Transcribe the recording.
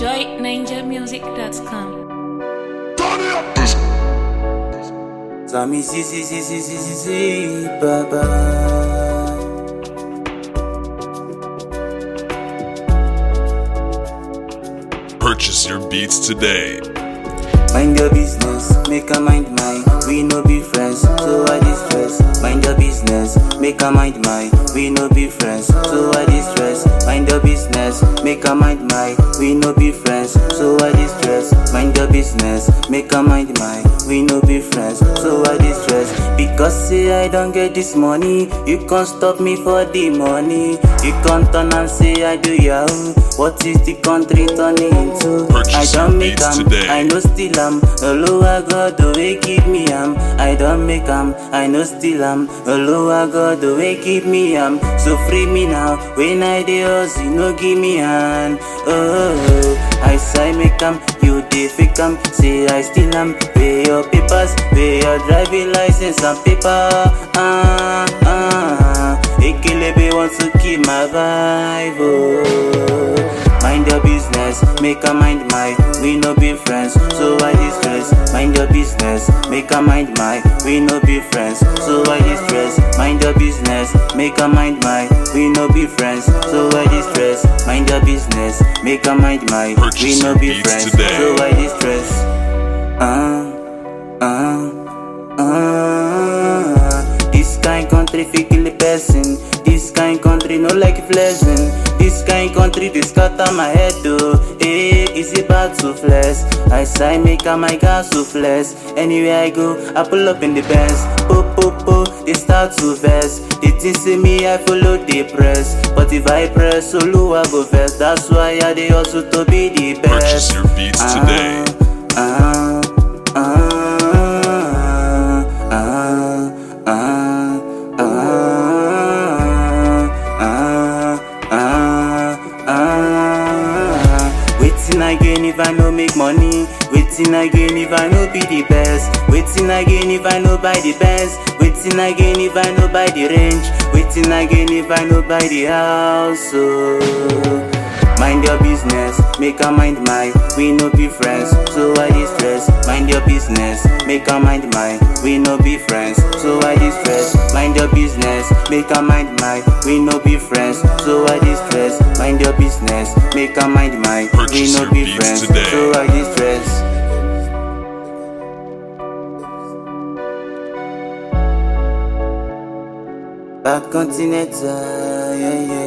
joyninjamusic.com. Sami si si si si si si si baba. Purchase your beats today. Mind your business, make a mind mine. We no be friends, so I distress. Mind your business, make a mind mine. We no be friends, so I distress. Mind your business, make a mind mine. We no be friends, so I distress. Mind your business, make a mind mine. We no be friends, so I distress. Because say I don't get this money, you can't stop me for the money. You can't turn and say I do yahoo. What is the country turning into? Purchase I don't your make beats am, today. I no still am. Olowa God the way keep me am. I don't make am, I no still am. Olowa God the way keep me am. So free me now. When I dey hustle, no give me hand. Oh, I say make am, you dey fake am. Say I still am. Pay your papers, pay your driving license and paper. Ah ah. Ekelebe wants to keep my vibe. Oh. Mind your business, make a mind my. We no be friends, so I distress. Mind your business, make a mind my. We no be friends, so I distress. Mind your business, make a mind my. We no be friends, so I distress. Mind your business, make a mind my. We Purchase no your be beats friends, today. so I distress. Ah, ah, ah. This kind country fi kill a person. This kind country no like flexing. This kind country dey scatter my head oh. Hey, is it bad to flex? I say make am my gas to flex. Anywhere I go, I pull up in the Benz. Po po po, they start to vex. They think say me I follow the press, but if I press solo I go first. That's why I dey hustle to be the best. Purchase your beats today. Ah, ah, ah, ah, ah, ah, ah, ah. Waiting again if I no make money. Waiting again if I no be the best. Waiting again if I no buy the best. Waiting again if I no buy the range. Waiting again if I no buy the house. Oh. Mind your business, make a mind my. We no be friends, so I distress. Mind your business, make a mind my. We no be friends, so I distress. Mind your business, make a mind my. We no be friends, so I distress. Mind your business, make a mind my. We Purchase no your be beats friends, today. so I distress. Bad continental, yeah, yeah.